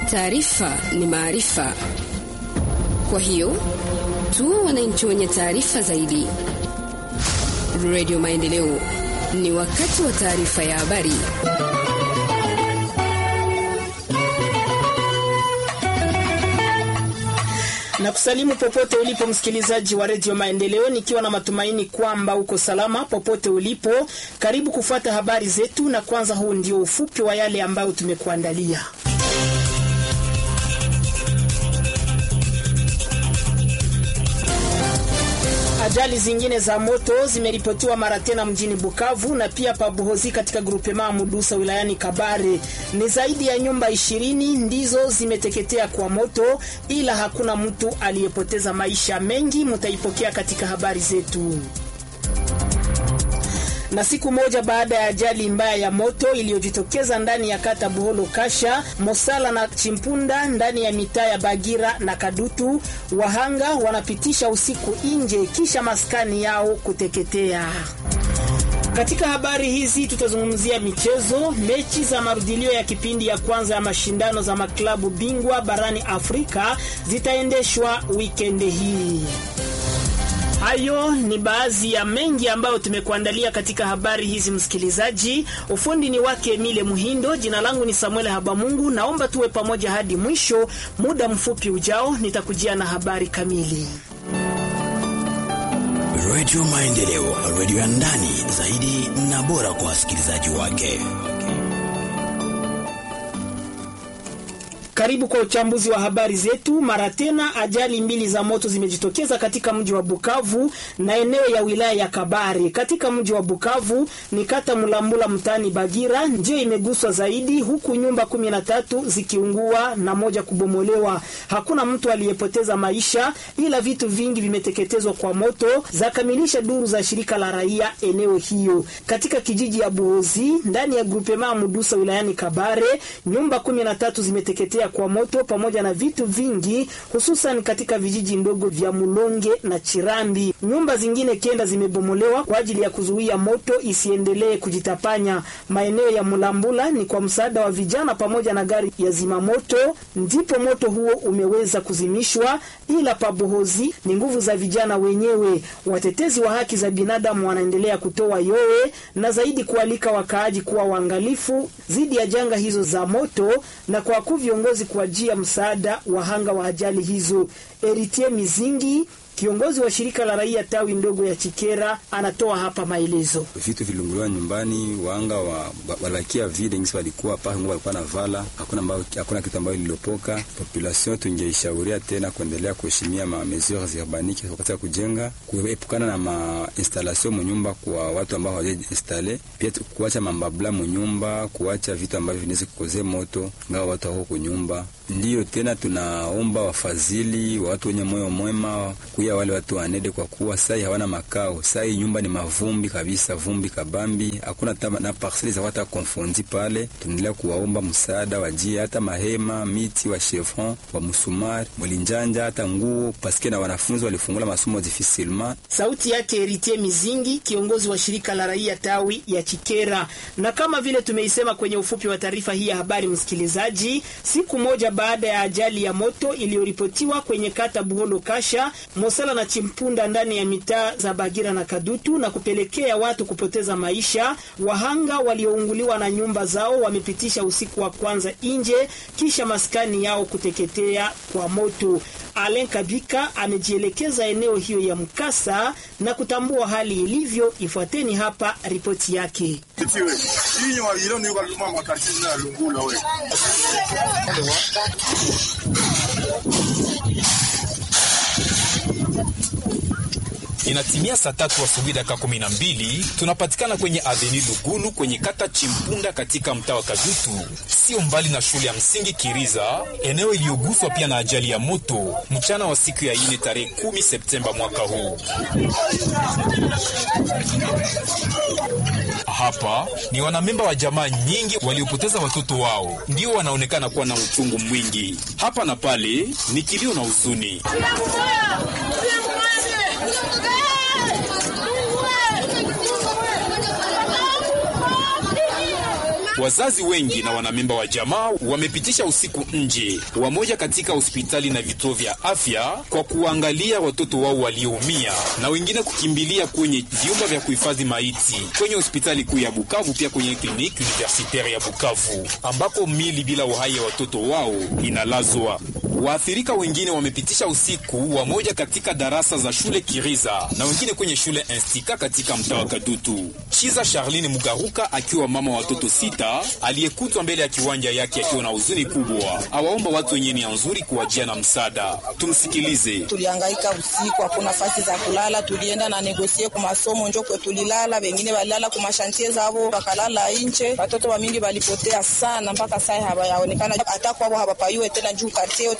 Taarifa ni maarifa, kwa hiyo tu wananchi wenye taarifa zaidi. Radio Maendeleo, ni wakati wa taarifa ya habari. na kusalimu popote ulipo msikilizaji wa redio Maendeleo, nikiwa na matumaini kwamba uko salama popote ulipo. Karibu kufuata habari zetu, na kwanza, huu ndio ufupi wa yale ambayo tumekuandalia. Ajali zingine za moto zimeripotiwa mara tena mjini Bukavu na pia Pabuhozi katika grupema Mudusa wilayani Kabare. Ni zaidi ya nyumba ishirini ndizo zimeteketea kwa moto, ila hakuna mtu aliyepoteza maisha. Mengi mutaipokea katika habari zetu na siku moja baada ya ajali mbaya ya moto iliyojitokeza ndani ya kata Buholo Kasha, Mosala na Chimpunda ndani ya mitaa ya Bagira na Kadutu, wahanga wanapitisha usiku nje kisha maskani yao kuteketea. Katika habari hizi tutazungumzia michezo. Mechi za marudilio ya kipindi ya kwanza ya mashindano za maklabu bingwa barani Afrika zitaendeshwa wikendi hii. Hayo ni baadhi ya mengi ambayo tumekuandalia katika habari hizi, msikilizaji. Ufundi ni wake Emile Muhindo, jina langu ni Samuel Habamungu. Naomba tuwe pamoja hadi mwisho. Muda mfupi ujao nitakujia na habari kamili. Radio Maendeleo, radio ya ndani zaidi na bora kwa wasikilizaji wake. Karibu kwa uchambuzi wa habari zetu. Mara tena ajali mbili za moto zimejitokeza katika mji wa Bukavu na eneo ya wilaya ya Kabare. Katika mji wa Bukavu ni kata Mulambula mtaani Bagira ndiyo imeguswa zaidi, huku nyumba kumi na tatu zikiungua na moja kubomolewa. Hakuna mtu aliyepoteza maisha, ila vitu vingi vimeteketezwa kwa moto, zakamilisha duru za shirika la raia eneo hiyo. Katika kijiji ya Buhozi ndani ya grupema Mudusa wilayani Kabare, nyumba kumi na tatu zimeteketea kwa moto pamoja na vitu vingi hususan katika vijiji ndogo vya Mulonge na Chirambi. Nyumba zingine kenda zimebomolewa kwa ajili ya kuzuia moto isiendelee kujitapanya. Maeneo ya Mulambula ni kwa msaada wa vijana pamoja na gari ya zimamoto ndipo moto huo umeweza kuzimishwa, ila pabohozi ni nguvu za vijana wenyewe. Watetezi wa haki za binadamu wanaendelea kutoa yowe na zaidi kualika wakaaji kuwa waangalifu dhidi ya janga hizo za moto na kwa wakuu viongozi kuajia msaada wahanga wa ajali hizo. Eritie Mizingi kiongozi wa shirika la raia tawi ndogo ya Chikera anatoa hapa maelezo. Vitu vilunguliwa nyumbani, wanga wa walakia vile ngisi walikuwa pale ngo walikuwa na vala, hakuna ambao hakuna kitu ambayo lililopoka. Population tungeishauria tena kuendelea kuheshimia ma mesures urbanike wakati ya kujenga, kuepukana na ma installation munyumba kwa watu ambao hawaja installe, pia kuacha mambabla munyumba, kuacha vitu ambavyo vinaweza kukozea moto ngao watu wako kunyumba. Ndiyo tena tunaomba wafadhili wa watu wenye moyo mwema kuya wale watu wanede, kwa kuwa sai hawana makao. Sai nyumba ni mavumbi kabisa, vumbi kabambi, hakuna na parcele za wata konfondi pale. Tunaendelea kuwaomba msaada, wajie hata mahema, miti wa chevron wa musumari mwilinjanja, hata nguo paske na wanafunzi walifungula masomo difficilement. Sauti yake Eritie Mizingi, kiongozi wa shirika la raia tawi ya Chikera. Na kama vile tumeisema kwenye ufupi wa taarifa hii ya habari, msikilizaji, siku moja baada ya ajali ya moto iliyoripotiwa kwenye kata Buholo Kasha, Mosala na Chimpunda ndani ya mitaa za Bagira na Kadutu na kupelekea watu kupoteza maisha, wahanga waliounguliwa na nyumba zao wamepitisha usiku wa kwanza nje kisha maskani yao kuteketea kwa moto. Alen Kabika amejielekeza eneo hiyo ya mkasa na kutambua hali ilivyo. Ifuateni hapa ripoti yake. Inatimia saa tatu asubuhi dakika kumi na mbili tunapatikana kwenye aveni Lugulu kwenye kata Chimpunda katika mtaa wa Kadutu, sio mbali na shule ya msingi Kiriza, eneo iliyoguswa pia na ajali ya moto mchana wa siku ya ine tarehe kumi Septemba mwaka huu. Hapa ni wanamemba wa jamaa nyingi waliopoteza watoto wao ndio wanaonekana kuwa na uchungu mwingi. Hapa na pale ni kilio na huzuni. Wazazi wengi na wanamemba wa jamaa wamepitisha usiku nje, wamoja katika hospitali na vituo vya afya kwa kuangalia watoto wao walioumia, na wengine kukimbilia kwenye vyumba vya kuhifadhi maiti kwenye hospitali kuu ya Bukavu, pia kwenye kliniki universitaire ya Bukavu ambako mili bila uhai ya watoto wao inalazwa. Waathirika wengine wamepitisha usiku, wamoja katika darasa za shule Kiriza na wengine kwenye shule Instika katika mtaa wa Kadutu. Chiza Charline Mugaruka akiwa mama wa watoto sita aliyekutwa mbele ya kiwanja yake akiwa na huzuni kubwa, awaomba watu wenye nia nzuri kuwajia na msaada. Tumsikilize. Tulihangaika usiku, hakuna nafasi za kulala, tulienda na negosie ku masomo njo kwe tulilala, wengine walilala ku mashantie zavo wakalala nje. Watoto wa mingi walipotea sana, mpaka sai hawayaonekana, hata kwao hawapayue tena juu kartie